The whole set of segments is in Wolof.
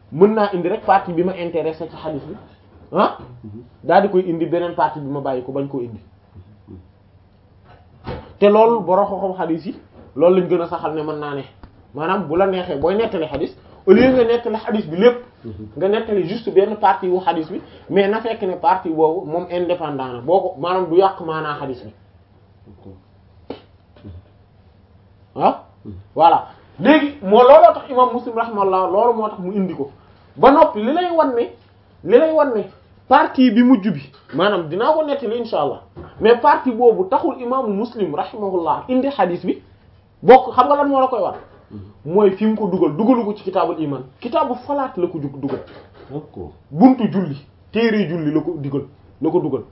mën naa indi rek partie bi ma intéressé ci xadis bi ah daal di koy indi beneen partie bi ma bàyyi ko bañ koo indi te loolu borom xam-xam xadis yi loolu lañ gën a saxal ne mën naa ne maanaam bu la neexee booy nettali xadis au lieu nga nettali xadis bi lépp nga nettali juste benn partie wu xadis bi mais na fekk ne partie boobu moom indépendant na boo ko maanaam du yàq maanaa xadis bi ah voilà léegi moo looloo tax imam muslim rahimahullah loolu moo tax mu indi ko ba noppi li lay wan ne li lay wan ne partie bi mujj bi maanaam dinaa ko nettali insha allah mais partie boobu taxul imaamu muslim rahimahullah indi xadis bi bokk xam nga lan moo la koy war mooy fi mu ko dugal dugalu ko ci kitaabul iman kitaabu falaat la ko jug dugal d'accord buntu julli téere julli la ko digal la ko dugal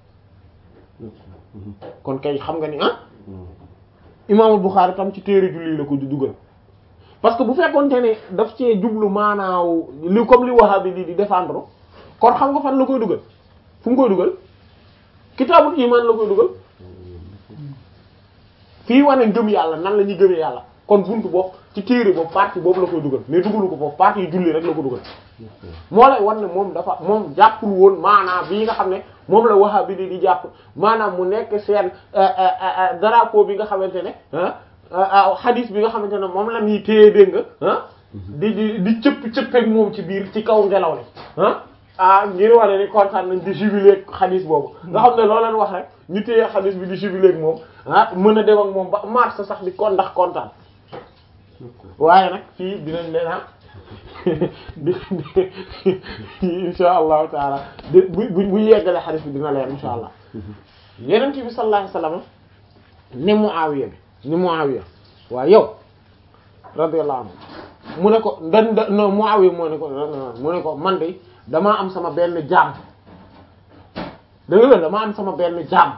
kon kay xam nga ni ah imaamul Buxaari tam ci téere julli la ko dugal parce que bu fekkoonte ne daf cee jublu maanaaw li comme li Wahhabi di di défendre kon xam nga fan la koy dugal fu mu koy dugal kitaabul iman la koy dugal fii wane ngëm yàlla nan la ñuy gëmee yàlla kon buntu boobu ci téere boobu partie boobu la koy dugal mais dugalu ko foofu partie julli rek la ko dugal moo lay wan ne moom dafa moom jàppul woon maanaam bii nga xam ne moom la Wahhabi di di jàpp maanaam mu nekk seen drapeau bi nga xamante ne ah hadith bi nga xamante ne moom la ñuy téye dégg nga ah di di di cëpp cëppeeg moom ci biir ci kaw ngelaw li ah ah ngir wane ni kontaan nañ di jubileeg hadith boobu nga xam ne loo leen wax rek ñu téye hadith bi di jubileeg moom ah mën a dem ak moom ba mars sax di kon ndax kontaan waaye nag fii dinañ leen ah di insha allahu taala di bu bu bu yeggale xadis bi dina leer insha allah yeneen bi sallallahu alayhi wasallam ni Muawiya bi ni Muawiya waaw yow radiyallahu anhu mu ne ko dan da non Muawiya moo ne ko mu ne ko man de damaa am sama benn jaam dëgg la damaa am sama benn jaam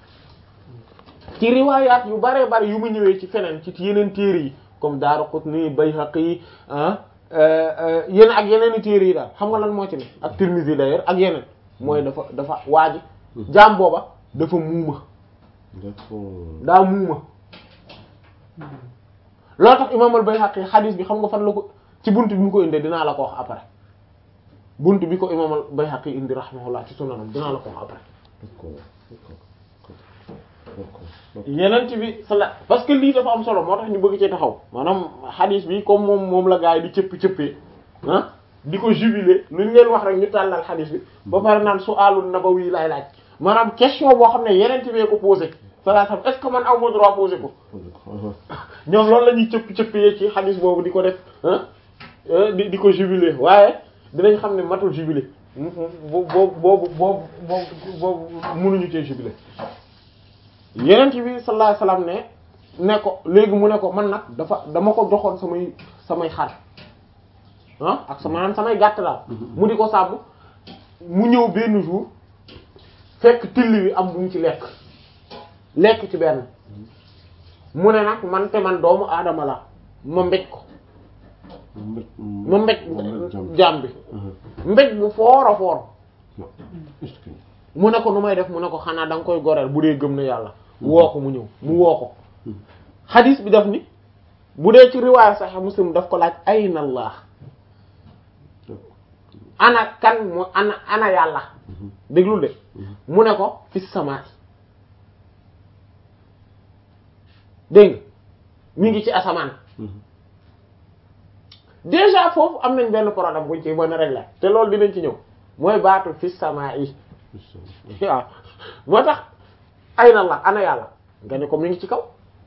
ci riwaayaat yu bare bare yu mu ñëwee ci feneen ci yeneen téere yi comme Daaraqutni Bayhaqi ah yeneen ak yeneen i téere yi daal xam nga lan moo ci ne ak Tirmidhi d'ailleurs ak yeneen mooy dafa dafa waaji jaam booba dafa muuma d'accord daa muuma loolu tax imaam al-Bayhaqi xadiis bi xam nga fan la ko ci bunt bi mu ko indee dinaa la ko wax après bunt bi ko imaam al-Bayhaqi indi rahimahullah ci sunanam dinaa la ko wax après d'accord d'accord yeneen ci bi sala parce que lii dafa am solo moo tax ñu bëgg ci taxaw maanaam xadiis bi comme moom moom la gaa yi di cëppi cëppee ah di ko jubiler lu ñu leen wax rek ñu tàllal xadiis bi ba pare naan su'aalun nabawi laay laaj maanaam question boo xam ne yeneen ci bee ko posé salaatam est-ce que man aw ma droit posé ko ñoom loolu la ñuy cëppi cëppee ci xadiis boobu di ko def ah di di ko jubiler waaye dinañ xam ne matul jubiler boobu boobu boobu boobu mënuñu cee jubiler yeneen bi sallallahu alayhi wasallam ne ne ko léegi mu ne ko man nag dafa dama ko joxoon samay samay xar ah ak sa maanaam samay gàtt daal mu di ko sàmm mu ñëw benn jour fekk till wi am bu mu ci lekk lekk ci benn mu ne nag man te man doomu aadama la ma mbéj ko ma mbéj jaam bi mbéj bu foor a foor mu ne ko nu may def mu ne ko xanaa da nga koy goreel bu dee gëm na yàlla woo ko mu ñëw mu woo ko xadis bi daf ni bu dee ci riwaaya Sahih Muslim daf ko laaj ayna Allah ana kan mu ana ana yàlla déglul de mu ne ko fi sama dégg nga mi ngi ci asamaan déjà foofu am nañ benn problème buñ ci mën a régler te loolu dinañ ci ñëw mooy baatu fi sama yi waaw moo tax ay na la ana yàlla nga ne ko mi ngi ci kaw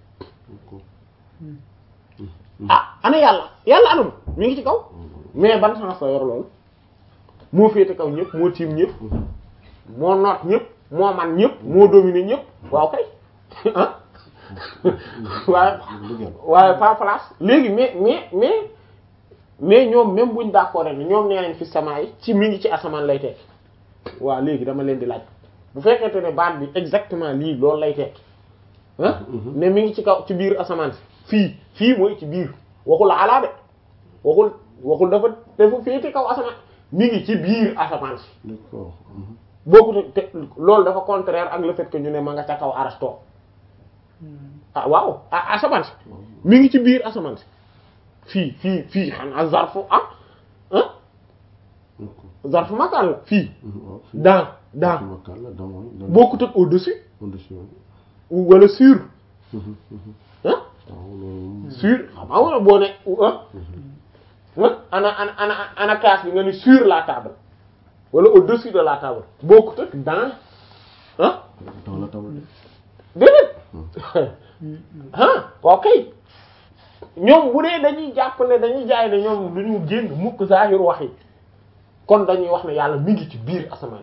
ah ana yàlla yàlla anam mi ngi ci kaw mais ban sens la yor loolu moo féete kaw ñëpp moo tiim ñëpp moo noot ñëpp moo man ñëpp moo dominer ñëpp waaw kay ah waaye waaye pas place léegi mais mais mais mais ñoom même buñ d'accord rek ñoom nee nañ fi sama yi ci mi ngi ci asamaan lay tekki waaw léegi dama leen di laaj bu fekkente ne baat bi exactement lii loolu lay tekki ah ne mi ngi ci kaw ci biir asamaan si fii fii mooy ci biir waxul alaa de waxul waxul dafa dafa féete kaw asamaan mi ngi ci biir asamaan si d'accord boobu te loolu dafa contraire ak le fait que ñu ne ma nga ca kaw arasto ah waaw ah asamaan si mi ngi ci biir asamaan si fii fii fii xanaa zarfu ah ah d'accord zarf makaan la fii waaw fii dans dans ci makkaan la dans mooy dans bokkut ak au-dessus au-dessus ou wala sur Mhm, mhm. ah waaw loolu sur xam nga wala boo ne ah ah ana ana ana ana kaas bi nga ni sur la table wala au-dessus de la table bokkut ak dans ah dans la table déedéet ah ok ñoom bu dee dañuy jàpp ne dañuy jaay ne ñoom du ñu génn mukk zahir wax yi kon dañuy wax ne yàlla mi ngi ci biir asamaan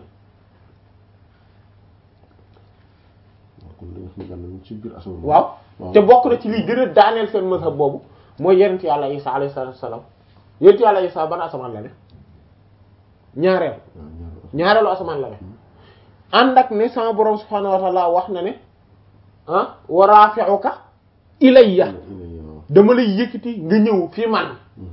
waaw kon dañu fi gànnañ ci biir asamaan waaw te bokk na ci lii gën a daaneel seen mazhab boobu mooy yonent yàlla Isa alayhi salaatu wassalaam yonent yàlla Isa ban asamaan la ne ñaareel waaw ñaar ñaareelu asamaan la ne ànd ak ne sama borom subhaanahu wa ta'ala wax na ne ah wa rafi'uka ilayya il est waaw dama lay yëkkati nga ñëw fi man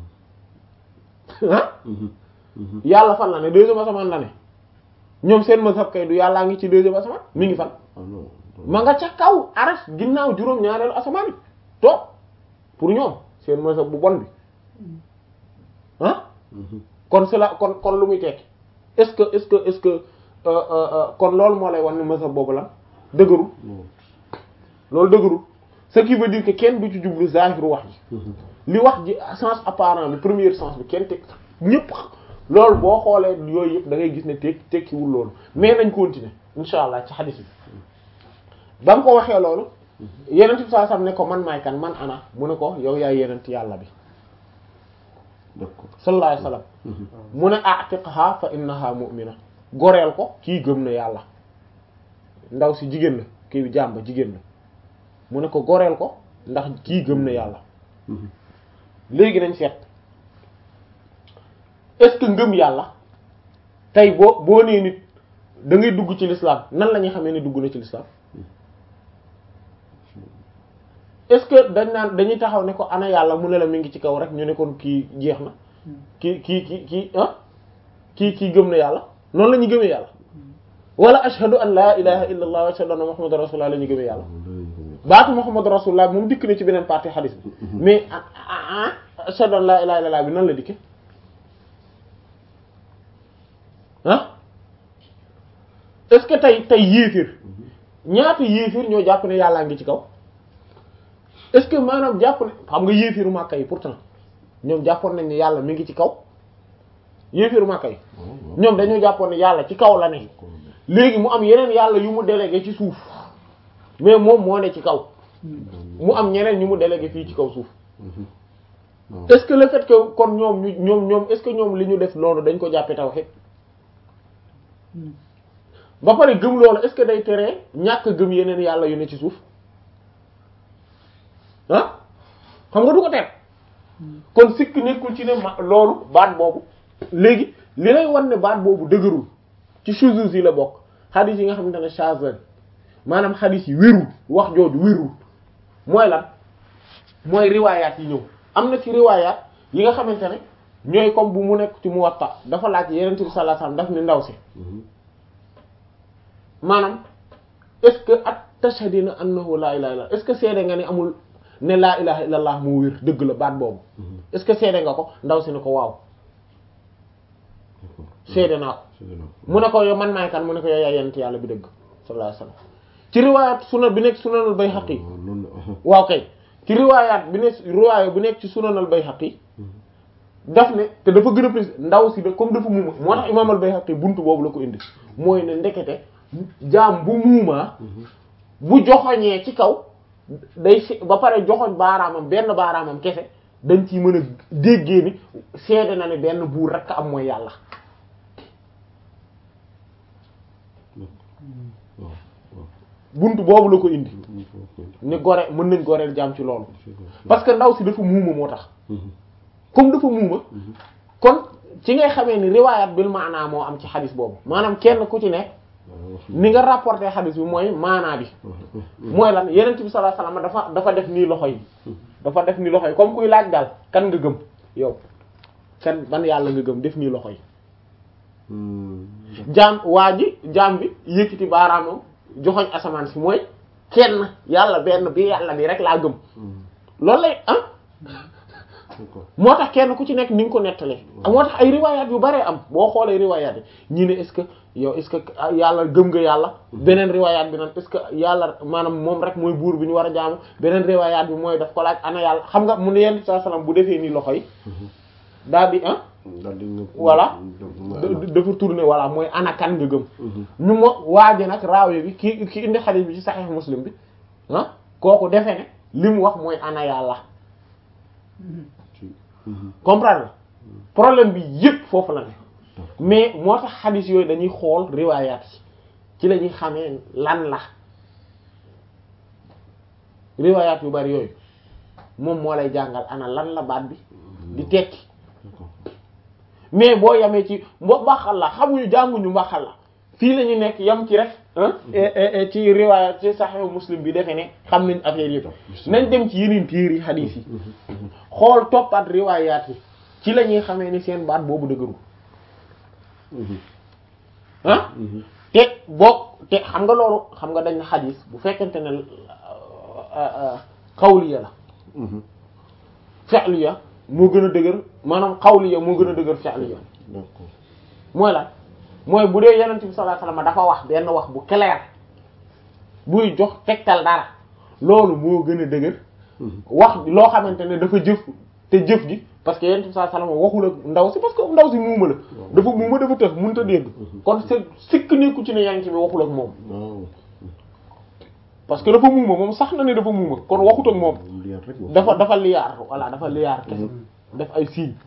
ah Mhm, mhm. yàlla fan la ne deuxième asamaan la ne ñoom seen mazhab kay du yàllaa ngi ci deuxième asamaan mi ngi fan ah non ma nga ca kaw aras ginnaaw juróom ñaareelu asamaan yi toog pour ñoom seen mazhab bu bon bi ah Mhm. kon cela kon kon lu muy tekki est-ce que est-ce que est-ce que euh, euh, euh, kon loolu moo lay wan ne mazhab boobu la dëgërul non loolu dëgërul ce qui veut dire que kenn du ci jublu zahiru wax ji Mhm. li wax ji sens apparent bi premier sens bi kenn teg ñëpp loolu boo xoolee yooyu yëpp da ngay gis ne tekki tekkiwul loolu mais nañ continuer insha allah ci xadis bi ba mu ko waxee loolu yenent bi saa sam ne ko man maay kan man ana mu ne ko yow yaay yenent yàlla bi d'accord sallallahu alayhi wasallam Mhm. mu ne a'tiqha fa innaha mu'mina goreel ko kii gëm na yàlla ndaw si jigéen la kii bi jàmba jigéen la mu ne ko goreel ko ndax kii gëm na yàlla Mhm. léegi nañ seet est-ce que ngëm yàlla tey boo boo nee nit da ngay dugg ci l'islam nan la ñuy xamee ne dugg na ci l'islam est-ce que dañ naan dañuy taxaw ne ko ana yàlla mu ne la mi ngi ci kaw rek ñu ne kon kii jeex na kii kii kii kii ah kii kii gëm na yàlla noonu la ñuy gëmee yàlla wala ashhadu an la ilaha illa allah wa ashhadu anna muhammadan rasulullah la ñuy gëmee yàlla waaw loolu lañu ko baatu muhammad rasulullah moom dikk na ci beneen partie hadith bi mais ah ah ah ashhadu an la ilaha illallah bi nan la dikke ah est-ce que tey tey yéefir ñaata yéefir ñoo jàpp ne yàllaa ngi ci kaw est-ce que maanaam jàpp ne xam nga yéefiru Makka yi pourtant ñoom jàppoon nañ ne yàlla mi ngi ci kaw yéefiru Makka yi waaw waaw ñoom dañoo jàppoon ne yàlla ci kaw la ne léegi mu am yeneen yàlla yu mu délégué ci suuf mais moom moo ne ci kaw mu am ñeneen ñu mu délégué fii ci kaw suuf Mhm. waaw est-ce que le fait que kon ñoom ñu ñoom ñoom est-ce que ñoom li ñu def loolu dañ ko jàppee tawhid ba pare gëm loolu est-ce que day teree ñàkk gëm yeneen yàlla yu ne ci suuf ah xam nga du ko ter kon sikk nekkul ci ne ma loolu baat boobu léegi li lay wan ne baat boobu dëgërul ci shuzuz yi la bokk xadis yi nga xamante ne shazan maanaam xadis yi wérul wax jooju wérul mooy lan mooy riwaayaat yi ñëw am na ci riwaayaat yi nga xamante ne ñooy comme bu mu nekk ci Muwatta dafa laaj Yonent bi sallallahu alayhi wasallam daf ni ndaw si Mhm. maanaam est-ce que at tashhadina annahu laa ilaha illallah est-ce que seede nga ne amul ne laa ilaha illallah moo wér dëgg la baat boobu Mhm. est-ce que seede nga ko ndaw si ne ko waaw d'accord seede naa ko c'est ça mu ne ko yow man maay kan mu ne ko yow yaay Yonent yàlla bi dëgg sallallahu alayhi wasallam ci riwaayaat sunan bi nekk sunanul Bayhaqi waaw loolu la waaw kay ci riwaayaat bi nekk riwaaya bu nekk ci sunanal Bayhaqi daf ne te dafa gën a précis ndaw si de comme dafa muuma moo tax imaam al Bayhaqi buntu boobu la ko indi mooy ne ndekete jaam bu muumaa bu joxoñee ci kaw day se- ba pare joxoñ baaraamam benn baaraamam kese dañ ciy mën a déggee ni seede na ne benn buur rekk am mooy yàlla waaw waaw buntu boobu la ko indi ñu ko ko ni gore mën nañ goreel jaam ci loolu c'est ça parce que ndaw si dafa muuma moo tax Mhm. comme dafa muuma kon ci ngay xamee ni riwaayat bil maanaa moo am ci xadis boobu maanaam kenn ku ci nekk waaw wax ni nga rapporté xadis bi mooy maanaa bi mooy lan yenent bi sallallahu alayhi wasallam dafa dafa def nii loxo yi dafa def nii loxo yi comme kuy laaj daal kan nga gëm yow kan ban yàlla nga gëm def nii loxo yi Hmm. jaam waa ji jaam bi yëkkati baaraamam joxoñ asamaan si mooy kenn yàlla benn bi yàlla bi rek laa gëm Hmm. loolu lay ah d'accord moo tax kenn ku ci nekk ni nga ko nettalee moo tax ay riwaayaat yu baree am boo xoolee riwaayaat yi ñii ne est-ce que yow est-ce que yàlla gëm nga yàlla beneen riwaayaat bi naan est-ce que yàlla maanaam moom rek mooy buur bi ñu war a jaamu beneen riwaayaat bi mooy daf ko laaj ana yàlla xam nga mu ne yenn saa salaam bu defee nii loxo yi daal di ah daal di nga voilà da- dafa tourné voilà mooy ana kan nga gëm ñu mo waaji nag raawe bi ki ki indi xadiis bi ci Sahih Muslim bi ah kooku defe ne li mu wax mooy ana yàlla comprendre problème bi yépp foofu la ne mais moo tax xadis yooyu dañuy xool riwaayaat yi ci la ñuy xamee lan la riwaayaat yu bari yooyu moom moo lay jàngal ana lan la baat bi di tekki mais boo yamee ci mbo mbaxal la xamuñu jànguñu mbaxal la fii la ñu nekk yam ci rek ah ci riwaayaat ci Sahih Muslim bi defe ne xam nañ affaire yëpp nañ dem ci yeneen téeri xadis yi xool toppaat riwaayaat yi ci la ñuy xamee ni seen baat boobu dëgëru ah te boo te xam nga loolu xam nga dañ na xadis bu fekkente ne xawliya la fi'liya moo gën a dëgër maanaam xawliya moo gën a dëgër fi'liya d'accord mooy lan mooy bu dee yonent bi sallallahu alayhi wasallam dafa wax benn wax bu clair buy jox tegtal dara loolu moo gën a dëgër wax loo xamante ne dafa jëf te jëf ji parce que yonent bi sallallahu alayhi wasallam waxul ak ndaw si parce que ndaw si muuma la dafa muuma dafa tëx mënut a dégg kon c'est sikk nekku ci ne yonent bi waxul ak moom waaw parce que dafa muuma moom sax na ne dafa muuma kon waxut ak moom liyaar rek wax dafa dafa liyaar voilà dafa liyaar kese def ay signes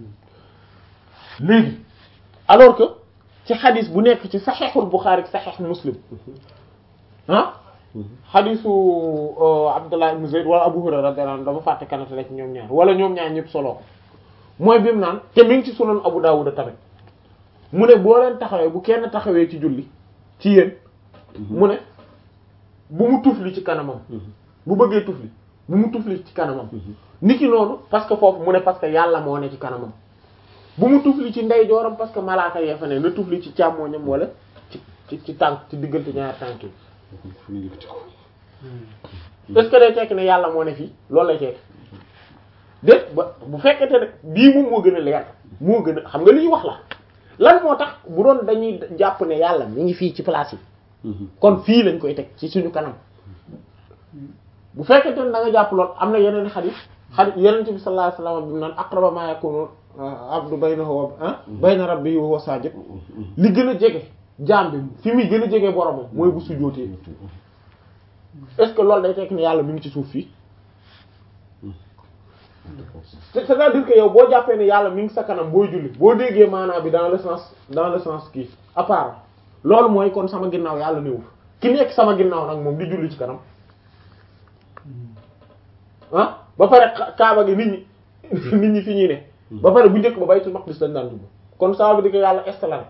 léegi alors que ci xadis bu nekk ci saxeexul Buxaari saxeex Muslim ah xadisu Abdullah ibn Zayd wala Abu Hurayra radiyallahu anhu dama fàtte kanata la ci ñoom ñaar wala ñoom ñaar ñëpp solo ko mooy bi mu naan te mi ngi ci sunan Abu Dawud tamit mu ne boo leen taxawee bu kenn taxawee ci julli ci yéen mu ne bu mu tufli ci kanamam bu bëggee tufli bu mu tufli ci kanamam niki noonu parce que foofu mu ne parce que yàlla moo ne ci kanamam bu mu tufli ci ndeyjooram parce que malaaka yee fa ne na tufli ci càmmooñam wala ci ci ci tànk ci diggante ñaari tànk yi fu ñu yëkkati ko est-ce que day tekki ne yàlla moo ne fii loolu lay tekki déet ba bu fekkente ne bii moom moo gën a leer moo gën a xam nga li ñuy wax la lan moo tax bu doon dañuy jàpp ne yàlla mi ngi fii ci place yi kon fii lañ koy teg ci suñu kanam bu fekkente ne da nga jàpp lool am na yeneen xadis xadis yeneen bi sallallahu alayhi wasallam bi mu naan aqraba ma yakunu abdu baynahu wa ah bayna rabbihi wa huwa sajid li gën a jege jaam bi fi muy gën a jege boromam mooy bu sujjóotee est-ce que loolu day tekki ne yàlla mi ngi ci suuf fii c'est- c'est-à-dire que yow boo jàppee ne yàlla mi ngi sa kanam booy julli boo déggee maanaam bi dans le sens dans le sens kii à part loolu mooy kon sama ginnaaw yàlla néew ki nekk sama ginnaaw nag moom di julli ci kanam ah ba pare ka- kaaba gi nit ñi nit ñi fi ñuy ne ba pare bu njëkk ba baytul maqdis lañ daan jublu kon ça veut dire que yàlla est la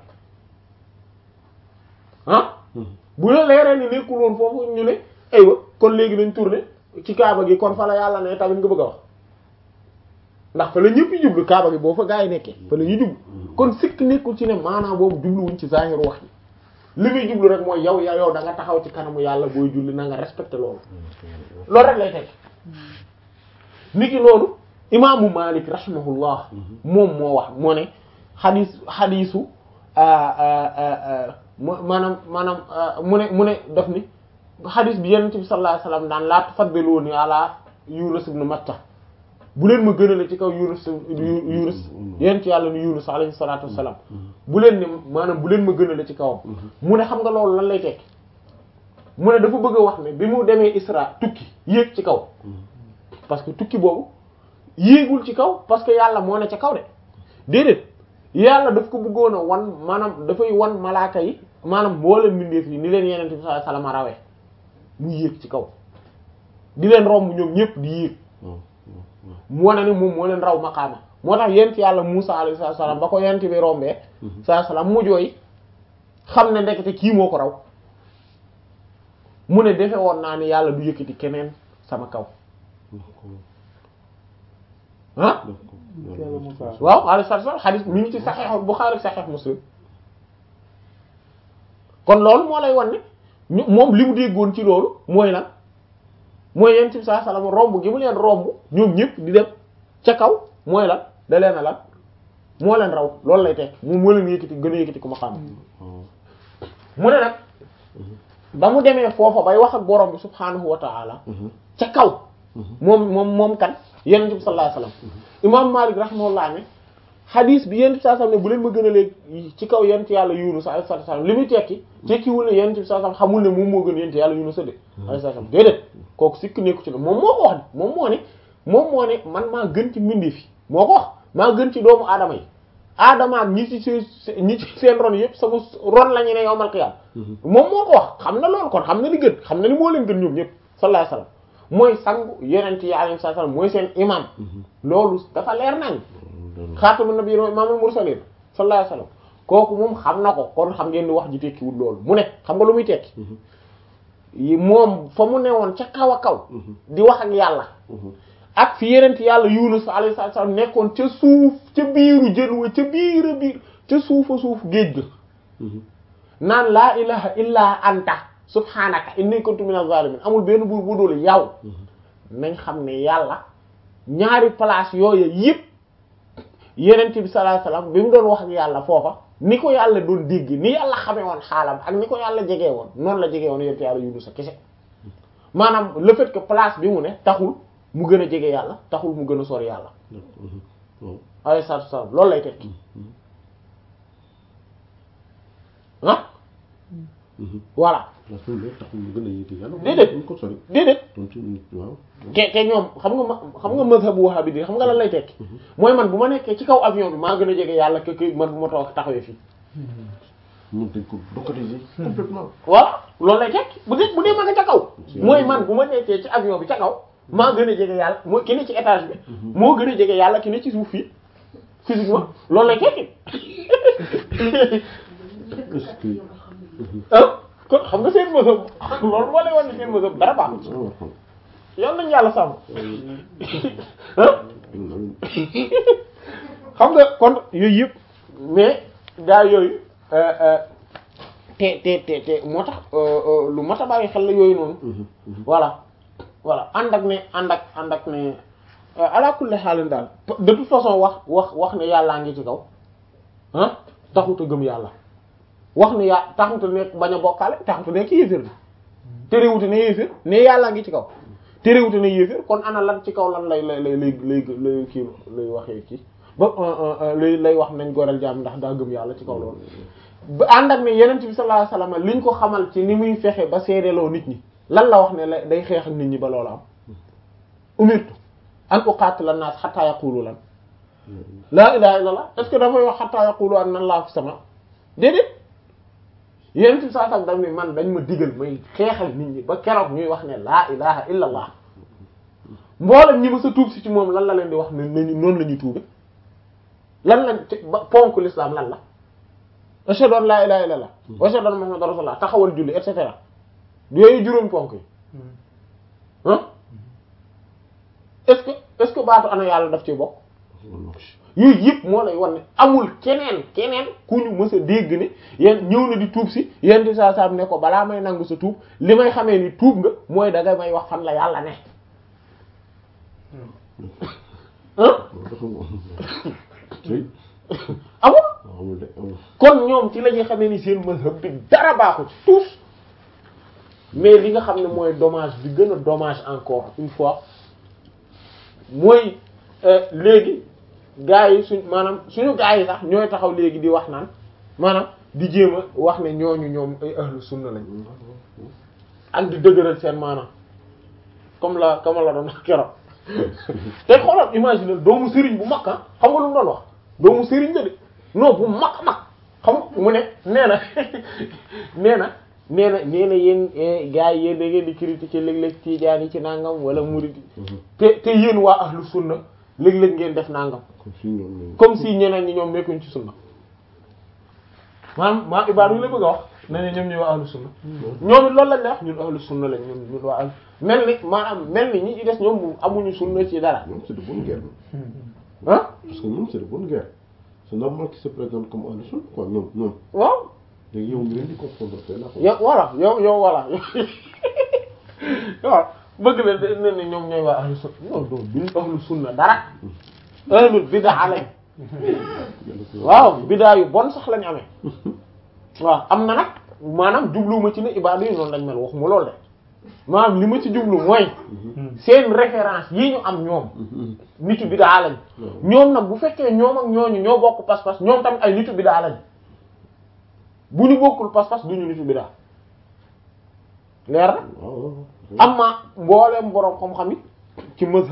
ah bu la leeree ni nekkul woon foofu ñu ne aywa kon léegi nañ tourner ci kaaba gi kon fa la yàlla ne tamit nga bëgg a wax ndax fa la ñëpp yi jublu kaaba gi boo fa gaa yi nekkee fa la ñuy jublu kon sikk nekkul ci ne maanaam boobu jubluwuñ ci zahir wax yi li muy jublu rek mooy yow ya yow da nga taxaw ci kanamu yàlla booy julli na nga respecté loolu loolu rek lay teg niki loolu imaamu Malik rahimahullah moom moo wax moo ne xadiis xadiisu maanaam maanaam mu ne mu ne daf ni xadiis bi Yonent bi sallallahu alayhi wasallam daan laa tufaddiluuni ala Yunus ibn Matta bu leen ma gënale ci kaw Yunus Yunus Yonent yàlla ni Yunus alayhi salaatu wassalaam bu leen ne maanaam bu leen ma gënale ci kawam mu ne xam nga loolu lan lay tekki mu ne dafa bëgg a wax ne bi mu demee Isra tukki yéeg ci kaw parce que tukki boobu yéegul ci kaw parce que yàlla moo ne ca kaw de déedéet yàlla daf ko bëggoon a wan maanaam dafay wan malaaka yi maanaam mboolem mbindeef yi ni leen yeneen bi sallallahu alayhi wasallam rawee mu yéeg ci kaw di leen romb ñoom ñëpp di yéeg mu wane ni moom moo leen raw maqaama moo tax yent yàlla Musa alayhi salaam ba ko yent bi rombee sallallahu salaam mu jooy xam ne ndekete kii moo ko raw mu ne defe woon naa ni yàlla du yëkkati keneen sama kaw ah waaw alayhi salaam xadis mi ngi ci Sahih Bukhari Sahih Muslim kon loolu moo lay wan ne ñu moom li mu déggoon ci loolu mooy lan mooy yent bi sallallahu alayhi wasallam romb gi mu leen romb ñoom ñëpp di dem ca kaw mooy lan da leen a lan moo leen raw loolu lay tekk moom moo leen yëkkati gën a yëkkati ku ma xam mu ne nag ba mu demee foofa bay wax ak borom bi subhaanahu wa ta'ala ca kaw moom moom moom kan yonent bi sallallahu alayhi wasallam imam Malik rahimahullah ne hadis bi yonent bi sallallahu alayhi wasallam ne bu leen ma gën a léegi ci kaw yonent yàlla Yunus alayhi salaam li muy tekki tekkiwul ne yonent bi sallallahu alayhi wasallam xamul ne moom moo gën yonent yàlla Yunus a de alayhi salaam déedéet kooku sikk nekku ci ne moom moo ko wax de moom moo ne moom moo ne man maa gën ci mbindeef yi moo ko wax maa gën ci doomu aadama yi aadama ak ñi ci seen ñi ci seen ron yëpp sama ron la ñu ne yowmal qiyaam moom moo ko wax xam na loolu kon xam na li gën xam na ni moo leen gën ñoom ñëpp sallallahu alayhi wasallam mooy sangu yonent yi alayhi salaam mooy seen imam loolu dafa leer nañ xaatamu nabiyyin wa imaamul mursaliin sallallahu alayhi wasallam kooku moom xam na ko kon xam ngeen ni wax ji tekkiwul loolu mu ne xam nga lu muy tekki moom fa mu newoon ca kaw a kaw di wax ak yàlla ak fi yenent yàlla Yunus alayhi salaam nekkoon ca suuf ca biiru jën wa ca biir a biir ca suufa suuf géej ga naan laa ilaha illa anta subhanaka inni kuntu minaz zalimin amul benn buur bu dul yow nañ xam ne yàlla ñaari place yooyu yëpp yenent bi sallallahu alayhi wasallam bi mu doon wax ak yàlla foofa ni ko yàlla doon dégg ni yàlla xamee woon xaalam ak ni ko yàlla jegee woon noonu la jegee woon yenent yàlla Yunus a kese maanaam le fait que place bi mu ne taxul mu gën a jege yàlla taxul mu gën a sori yàlla alayhi salaatu wasallam loolu lay tekki ah voilà déedéet déedéet te te ñoom xam nga ma xam nga mazhabu wahhabi di xam nga lan lay tekki mooy man bu ma nekkee ci kaw avion bi maa gën a jege yàlla que que man bu ma toog taxawee fii mën dañ ko localiser complètement voilà loolu lay tekki bu dee bu dee ma nga ca kaw mooy man bu ma nekkee ci avion bi ca kaw maa gën a jege yàlla mooy ki ne ci étage bi moo gën a jege yàlla ki ne ci suuf fii physiquement loolu lay tekki ah kon xam nga seen mësëb loolu moo lay wan ne seen mësëb dara baaxul yal nañu yàlla sàmm ah xam nga kon yooyu yëpp mais gaa yooyu te te te te moo tax lu mat a bàyyi xel la yooyu noonu voilà voilà ànd ak ne ànd ak ànd ak ne ala kulli xaalin daal de toute façon wax wax wax ne yàllaa ngi ci kaw ah taxut a gëm yàlla wax ne yaa taxut a nekk bañ a bokkaale taxut a nekk yéeféer bi terewute ne yéeféer ne yàllaa ngi ci kaw terewute ne yéeféer kon ana lan ci kaw lan lay lay lay lay lay lay kii lay waxee kii ba lay lay wax nañ goreel jaam ndax daa gëm yàlla ci kaw loolu ba ànd ak ne yenent bi sallallahu alayhi wasallam liñ ko xamal ci ni muy fexe ba seedeloo nit ñi lan la wax ne la day xeex ak nit ñi ba loolu am umirtu an uqatila an-nas hatta yaqulu lan laa ilaha illallah est ce que dafay wax hatta yaqulu anna allaha fi sama déedéet yenent bi sallallahu alayhi wasallam daf ne man dañ ma digal may xeexal nit ñi ba keroog ñuy wax ne laa ilaha illallah mboolem ñi ma sa tuub si ci moom lan la leen di wax ne nañu noonu la ñuy tuube lan lañ ba ponk l'islam lan la ashhadu an laa ilaha illallah wa ashhadu anna muhammadan rasulullah taxawal julli et cetera yooyu juróom ponk yi ah est-ce que est-ce que baatu ana yàlla daf ci bokk yooyu yëpp moo lay wan ne amul keneen keneen ku ñu mës a dégg ne yéen ñëw na di tuub si yéen di saa saa ne ko balaa may nangu sa tuub li may xamee ni tuub nga mooy da nga may wax fan la yàlla ne ah amul kon ñoom ci la ñuy xamee ni seen mazhab bi dara baaxul ci tous mais li nga xam ne mooy dommage bi gën a dommage encore une fois mooy léegi gaa yi suñ maanaam suñu gaa yi sax ñooy taxaw léegi di wax naan maanaam di jéem a wax ne ñooñu ñoom ay ahlu sunna lañ ak di dëgëral seen maanaam comme la comme la doon wax keroog te xoolal imaginer doomu sëriñ bu mag ah xam nga lu mu doon wax doomu sëriñ la de non bu mag mag xam mu ne nee na nee na nee na nee na yéen gars yi yéen da ngeen di critiquer léeg-léeg tiijaan yi ci nangam wala murid te te yéen waa ahlu sunna léeg-léeg ngeen def nangam comme si ñeneen ñi ñoom nekkuñ ci sunna maanaam maa ibaadu la bëgg a wax ne ne ñoom ñuy waa ahlu sunna ñoom it loolu lañ la wax ñun ahlu sunna lañ ñun ñun waa ahlu mel ni maanaam mel ni ñi ci des ñoom amuñu sunna ci dara ñoom c'est de bonne guerre ah parce que ñoom c'est de bonne guerre c'est normal qu'ils se présentent comme ahlu sunna quoi ñoom ñoom waaw léegi yow mi leen di confondre tey la yow voilà yow yow voilà waaw bëgg la ne ne ñoom ñooy waa ahlu sunna non non duñ ahlu sunna dara ahlul bidaa lañ waaw bidaa yu bon sax lañ amee waaw am na nag maanaam jubluwuma ci ne ibaadu yi noonu lañ mel waxuma loolu de maanaam li ma ci jublu mooy seen référence yi ñu am ñoom nitu bidaa lañ ñoom nag bu fekkee ñoom ak ñooñu ñoo bokk pas-pas ñoom tamit ay nitu bidaa lañ bu ñu bokkul pas-pas duñu nitu bidaa leer na waaw amma mbooleem boroom xam-xam yi ci mazhab